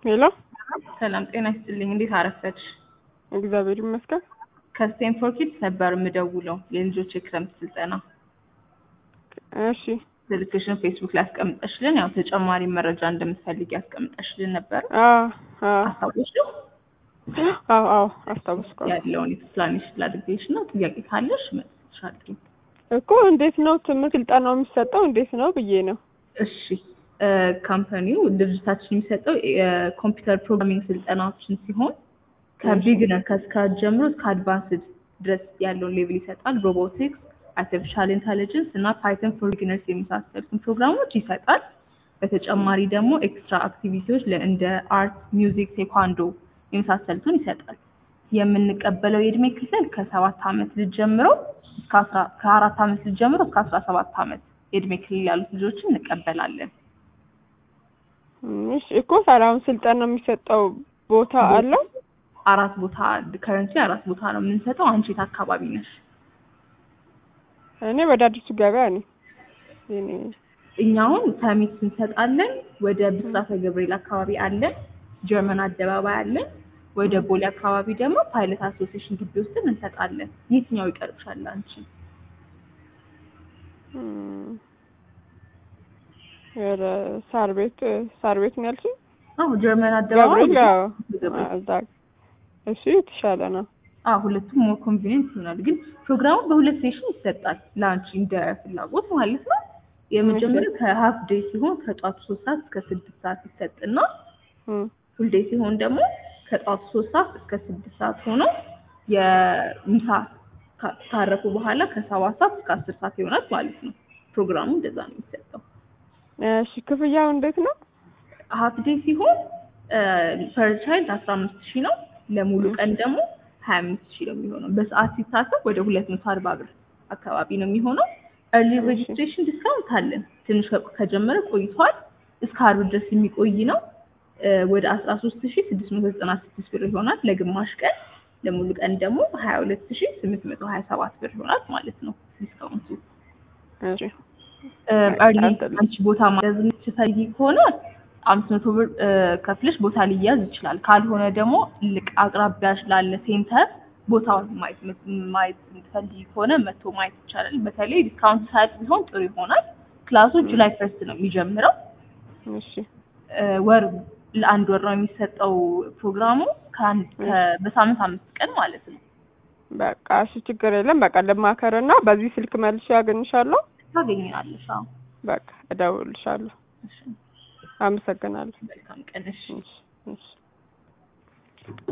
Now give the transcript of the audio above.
ሄሎ ሰላም ጤና ይስጥልኝ። እንዴት አረፈድሽ? እግዚአብሔር ይመስገን። ከስቴንፎር ኪድስ ነበር የምደውለው የልጆች የክረምት ስልጠና እሺ ስልክሽን ፌስቡክ ላይ አስቀምጠሽልን ያው ተጨማሪ መረጃ እንደምትፈልግ ያስቀምጠሽልን ነበር። አዎ አዎ አስታወሽ ነው አዎ አዎ አስታውስኳል ያለውን ኤክስፕላኔሽን ላድርግልሽ እና ጥያቄ ካለሽ መልስሻለሁ። እኮ እንዴት ነው ትምህርት ስልጠናው የሚሰጠው እንዴት ነው ብዬ ነው። እሺ ካምፓኒው ድርጅታችን የሚሰጠው የኮምፒውተር ፕሮግራሚንግ ስልጠናዎችን ሲሆን ከቢግነር ከስክራች ጀምሮ እስከ አድቫንስድ ድረስ ያለውን ሌቭል ይሰጣል። ሮቦቲክስ፣ አርቲፊሻል ኢንተሊጀንስ እና ፓይተን ፎር ቢግነርስ የመሳሰሉትን ፕሮግራሞች ይሰጣል። በተጨማሪ ደግሞ ኤክስትራ አክቲቪቲዎች እንደ አርት፣ ሚውዚክ፣ ቴኳንዶ የመሳሰሉትን ይሰጣል። የምንቀበለው የእድሜ ክልል ከሰባት ዓመት ልጅ ጀምሮ እስከ አስራ ከአራት ዓመት ልጅ ጀምሮ እስከ አስራ ሰባት ዓመት የእድሜ ክልል ያሉት ልጆችን እንቀበላለን። እሺ እኮ ሰላም ስልጠና የሚሰጠው ቦታ አለው? አራት ቦታ ከረንሲ አራት ቦታ ነው የምንሰጠው። አንቺ የት አካባቢ ነሽ? እኔ ወደ አዲሱ ገበያ ነኝ። እኔ እኛ አሁን ሰሚት እንሰጣለን። ወደ ብስራተ ገብርኤል አካባቢ አለን። ጀርመን አደባባይ አለን። ወደ ቦሌ አካባቢ ደግሞ ፓይለት አሶሲዬሽን ግቢ ውስጥ እንሰጣለን። የትኛው ይቀርብሻል አንቺ? እም፣ ወደ ሳር ቤት ሳር ቤት ነው ያልሽኝ? አዎ ጀርመን አደባባይ ገብርኤል አዎ። ገብርኤል። እዛ እሱ የተሻለ ነው። አዎ ሁለቱም ሞር ኮንቪኒየንት ይሆናል። ግን ፕሮግራሙ በሁለት ሴሽን ይሰጣል ለአንቺ እንደ ፍላጎት ማለት ነው። የመጀመሪያው ከሀፍ ዴይ ሲሆን ከጧቱ ሶስት ሰዓት እስከ ስድስት ሰዓት ይሰጥና እም፣ ፉል ዴይ ሲሆን ደግሞ ከጧቱ ሶስት ሰዓት እስከ ስድስት ሰዓት ሆኖ የምሳ ካ- ካረፉ በኋላ ከሰባት ሰዓት እስከ አስር ሰዓት ይሆናል ማለት ነው። ፕሮግራሙ እንደዛ ነው የሚሰጠው። እሺ ክፍያው እንዴት ነው? ሀፍ ዴይ ሲሆን ፐር ቻይልድ አስራ አምስት ሺህ ነው። ለሙሉ ቀን ደግሞ ሀያ አምስት ሺህ ነው የሚሆነው። በሰዓት ሲታሰብ ወደ ሁለት መቶ አርባ ብር አካባቢ ነው የሚሆነው። ኤርሊ ሬጅስትሬሽን ዲስካውንት አለን። ትንሽ ከ- ከጀመረ ቆይቷል። እስከ አርብ ድረስ የሚቆይ ነው። እ፣ ወደ አስራ ሶስት ሺህ ስድስት መቶ ዘጠና ስድስት ብር ይሆናል ለግማሽ ቀን። ለሙሉ ቀን ደግሞ ሀያ ሁለት ሺህ ስምንት መቶ ሀያ ሰባት ብር ይሆናል ማለት ነው ዲስካውንቱ። እሺ ኤርሊ አልተለም። አንቺ ቦታ ማያዝ የምትፈልጊ ከሆነ አምስት መቶ ብር እ፣ ከፍለሽ ቦታ ሊያዝ ይችላል። ካልሆነ ደግሞ ልቅ አቅራቢያሽ ላለ ሴንተር ቦታውን ማየት የምት- ማየት የምትፈልጊ ከሆነ መቶ ማየት ይቻላል። በተለይ ዲስካውንት ሳያጥ ቢሆን ጥሩ ይሆናል። ክላሱ ጁላይ ፈርስት ነው የሚጀምረው። እሺ እ፣ ወር ለአንድ ወር ነው የሚሰጠው ፕሮግራሙ ከአንድ ከ- በሳምንት አምስት ቀን ማለት ነው። በቃ እሺ ችግር የለም። በቃ ልማከርና በዚህ ስልክ መልሼ ያገኝሻለሁ። ታገኛለሽ። አዎ። በቃ እደውልልሻለሁ። እሺ፣ አመሰግናለሁ። መልካም ቀን። እሺ። እሺ እሺ